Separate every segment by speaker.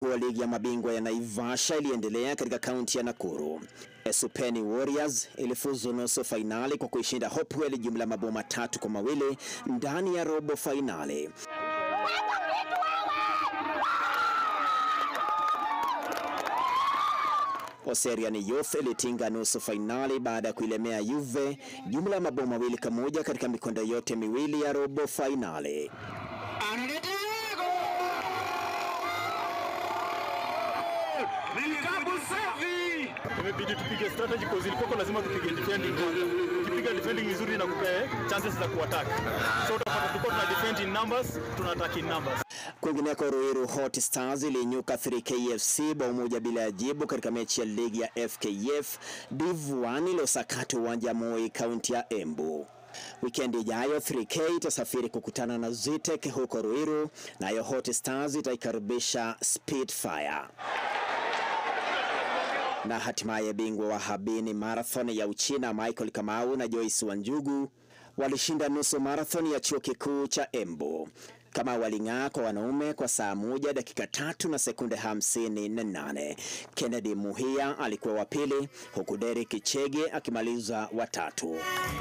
Speaker 1: wa ligi ya mabingwa ya Naivasha iliendelea katika kaunti ya Nakuru. Esupeni Warriors ilifuzu nusu fainali kwa kuishinda Hopewell jumla mabao matatu kwa mawili ndani ya robo fainali. Oserian Youth ilitinga nusu fainali baada ya kuilemea Juve jumla ya mabao mawili kwa moja katika mikondo yote miwili ya robo fainali.
Speaker 2: Imebidi tupige strategy cause ilikuwa lazima tupige defending kwanza. Ukipiga defending vizuri na kupea chances za kuattack. So utapata tulikuwa tuna defend in numbers, tuna attack in numbers.
Speaker 1: Kwingineko, Ruiru Hot Stars ilinyuka 3K FC bao moja bila ya jibu katika mechi ya ligi ya FKF Div 1 iliyosakata uwanja Moi, kaunti ya Embu. Wikendi ijayo 3K itasafiri kukutana na Zitek huko Ruiru, nayo Hot Stars itaikaribisha Spitfire na hatimaye bingwa wa Habini Marathon ya Uchina Michael Kamau na Joyce Wanjugu walishinda nusu marathon ya chuo kikuu cha Embu. Kamau waling'aa kwa wanaume kwa saa moja dakika tatu na sekunde hamsini na nane. Kennedy Muhia alikuwa wa pili huku Derek Chege akimaliza watatu.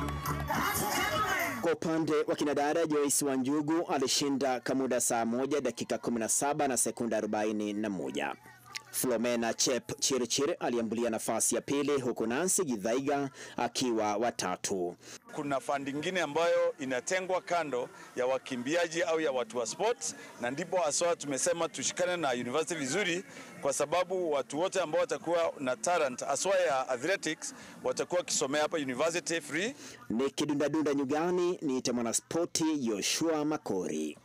Speaker 1: Kwa upande wa kinadada Joyce Wanjugu alishinda kwa muda saa moja dakika 17 na sekunde 41. Flomena Chep Chirchir aliambulia nafasi ya pili huku Nancy Githaiga akiwa watatu.
Speaker 3: Kuna fandi ingine ambayo inatengwa kando ya wakimbiaji au ya watu wa sports, na ndipo haswa tumesema tushikane na university vizuri, kwa sababu watu wote ambao watakuwa na talent haswa ya athletics watakuwa wakisomea hapa university free.
Speaker 1: Ni kidundadunda nyugani, niite mwanaspoti Yoshua Makori.